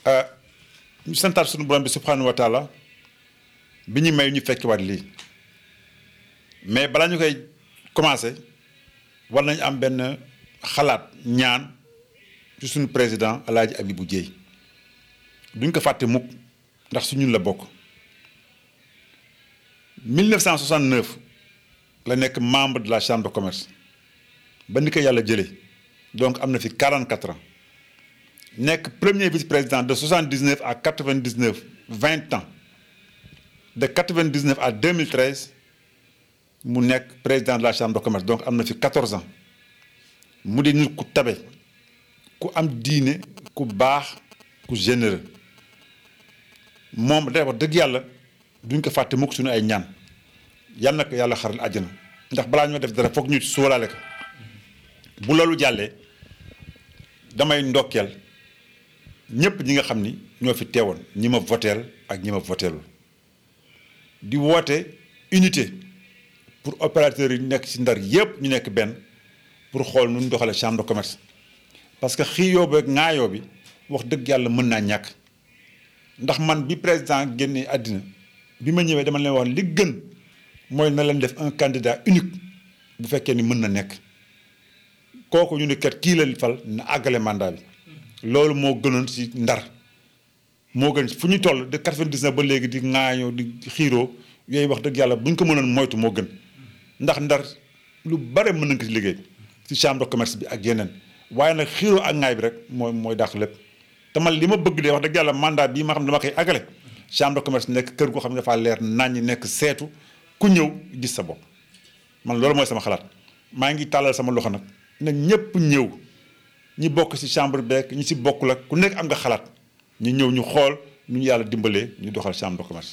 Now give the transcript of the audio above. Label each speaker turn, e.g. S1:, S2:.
S1: ñu santaat suñu borom bi subhanahu wa taala bi ñu may ñu fekk waat lii mais balaa ñu koy commencé war nañu am benn xalaat ñaan ci suñu président Alaaji Abibou Dieye duñ ko fàtte mukk ndax su ñun la bokk 1969 la nekk membre de la chambre de commerce ba ni ko yàlla jëlee donc am na fi 44 ans nekk premier vice-président de 79 à 99 20 ans de 99 à 2013 mu nekk président de la chambre de commerce donc am na fi 14 ans mu di nit ku tabe ku am diine ku baax ku généreux moom day wax dëgg yàlla duñ ko fàtte mukk suñu ay ñaan yal na ko yàlla xaral àjjana ndax balaa ñoo def dara foog ñu sóolaale ko bu loolu jàllee damay ndokkeel ñëpp ñi nga xam ni ñoo fi teewoon ñi ma voteel ak ñi ma voteelul di woote unité pour opérateurs yi nekk ci ndar yépp ñu nekk benn pour xool nu ñu doxalee chambre de commerce parce que xiiyoo ba ŋaayoo bi wax dëgg yàlla mën naa ñàkk ndax man bi président génnee àddina bi ma ñëwee dama leen wax li gën mooy na leen def un candidat unique bu fekkee ni mën na nekk kooku ñu ne kat kii la fal na àggale mandat bi loolu moo gënoon ci ndar moo gën fu ñu toll de 99 ba léegi di ŋaayoo di xiiroo yooyu wax dëgg yàlla bu ñu ko mënoon moytu moo gën ndax ndar lu bare mën nañ ko ci liggéey ci chambre de commerce bi ak yeneen waaye nag xiiroo ak ŋaay bi rek mooy mooy dàq lépp te man li ma bëgg de wax dëgg yàlla mandat bii ma xam ne dama koy àggale chambre de commerce nekk kër goo xam ne dafaa leer naññi nekk seetu ku ñëw gis sa bopp man loolu mooy sama xalaat maa ngi tàllal sama loxo nag na ñëpp ñëw ñi bokk ci chambre beek ñi ci bokkul ak ku nekk am nga xalaat ñu ñëw ñu xool nu ñu yàlla dimbalee ñu doxal chambre de commerce